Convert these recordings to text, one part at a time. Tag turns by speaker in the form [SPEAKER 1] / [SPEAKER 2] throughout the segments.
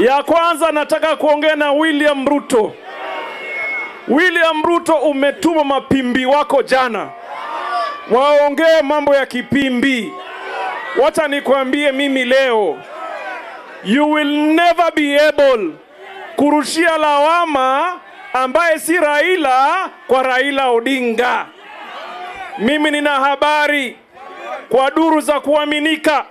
[SPEAKER 1] Ya kwanza nataka kuongea na William Ruto. William Ruto, umetuma mapimbi wako jana waongee mambo ya kipimbi. Wacha nikwambie mimi leo, you will never be able kurushia lawama ambaye si Raila kwa Raila Odinga. Mimi nina habari kwa duru za kuaminika,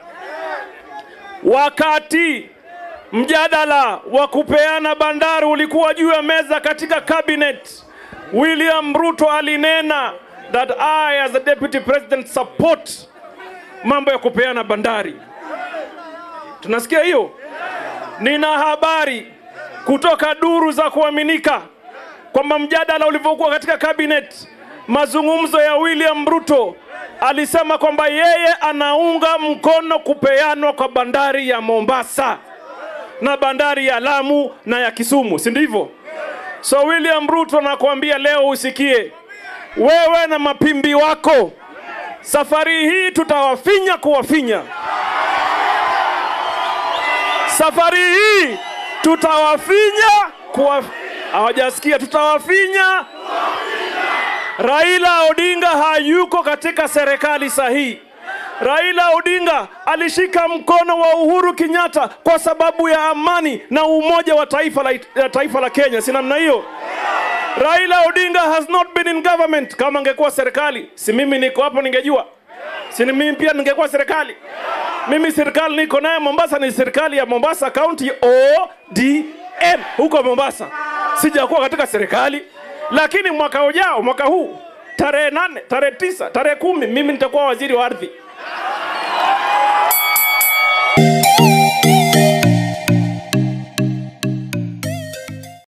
[SPEAKER 1] wakati mjadala wa kupeana bandari ulikuwa juu ya meza katika cabinet, William Ruto alinena that I as the deputy president support mambo ya kupeana bandari. Tunasikia hiyo? Nina habari kutoka duru za kuaminika kwamba mjadala ulivyokuwa katika cabinet, mazungumzo ya William Ruto alisema kwamba yeye anaunga mkono kupeanwa kwa bandari ya Mombasa na bandari ya Lamu na ya Kisumu, si ndivyo? So William Ruto nakwambia leo usikie, wewe na mapimbi wako, safari hii tutawafinya kuwafinya. Safari hii tutawafinya kuwa hawajasikia, tutawafinya. Raila Odinga hayuko katika serikali sahihi. Raila Odinga alishika mkono wa Uhuru Kenyatta kwa sababu ya amani na umoja wa taifa la, la taifa la Kenya, si namna hiyo? Raila Odinga has not been in government. Kama angekuwa serikali, si mimi niko hapo ningejua, si ni mimi pia ningekuwa serikali. Mimi serikali niko naye Mombasa ni serikali ya Mombasa County ODM huko Mombasa, sijakuwa katika serikali, lakini mwaka ujao, mwaka huu tarehe nane, tarehe tisa, tarehe kumi, mimi nitakuwa waziri wa ardhi.